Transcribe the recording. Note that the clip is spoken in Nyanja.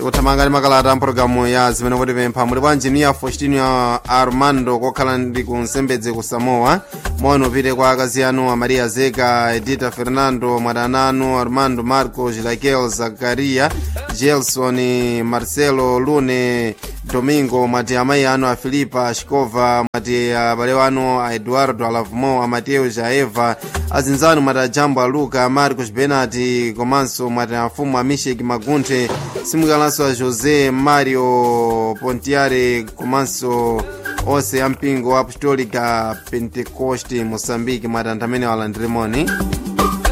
tikuthamanga ndi makalata a mpologalamu ya zimene kutipempha muli bwanji niya faustino armando kokhala ndi ku nsembedze ku samoa mono upite kwa akazi anu a maria zeka edita fernando mwadana anu armando marco gilaquel zakaria gelson marcelo lune domingo mwati amayi anu a filipa shikova mwati abale wanu a eduardo alavmo a mateo jaeva azinzanu mwati a jambo a luka marcos benati komanso mwati afumu a mishek magunthe simukalanso a josé mario pontiare komanso onse ampingo apostolica pentecoste moçambique mwati anthu amene walandirimoni